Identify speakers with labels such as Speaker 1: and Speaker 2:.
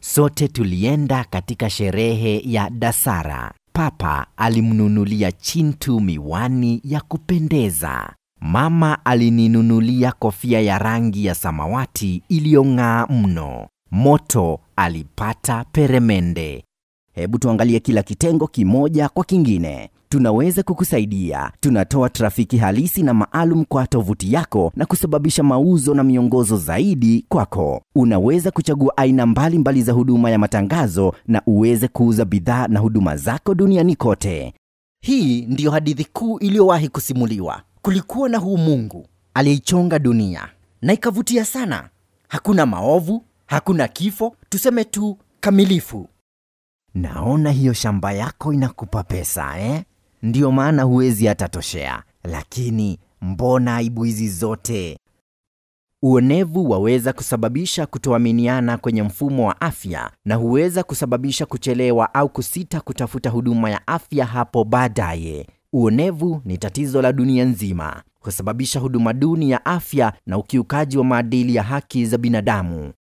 Speaker 1: sote tulienda katika sherehe ya Dasara. Papa alimnunulia Chintu miwani ya kupendeza. Mama alininunulia kofia ya rangi ya samawati iliyong'aa mno. Moto alipata peremende.
Speaker 2: Hebu tuangalie kila kitengo kimoja kwa kingine. Tunaweza kukusaidia. Tunatoa trafiki halisi na maalum kwa tovuti yako na kusababisha mauzo na miongozo zaidi kwako. Unaweza kuchagua aina mbalimbali mbali za huduma ya matangazo na uweze kuuza bidhaa na huduma zako duniani kote.
Speaker 3: Hii ndiyo hadithi kuu iliyowahi kusimuliwa. Kulikuwa na huu Mungu aliyeichonga dunia na ikavutia sana. Hakuna maovu, hakuna kifo, tuseme tu kamilifu.
Speaker 1: Naona hiyo shamba yako inakupa pesa eh? Ndiyo maana huwezi hata toshea. Lakini mbona aibu hizi zote? Uonevu waweza kusababisha kutoaminiana kwenye mfumo wa afya na huweza kusababisha kuchelewa au kusita kutafuta huduma ya afya hapo baadaye. Uonevu ni tatizo la dunia nzima, husababisha huduma duni ya afya na ukiukaji wa maadili ya haki za binadamu.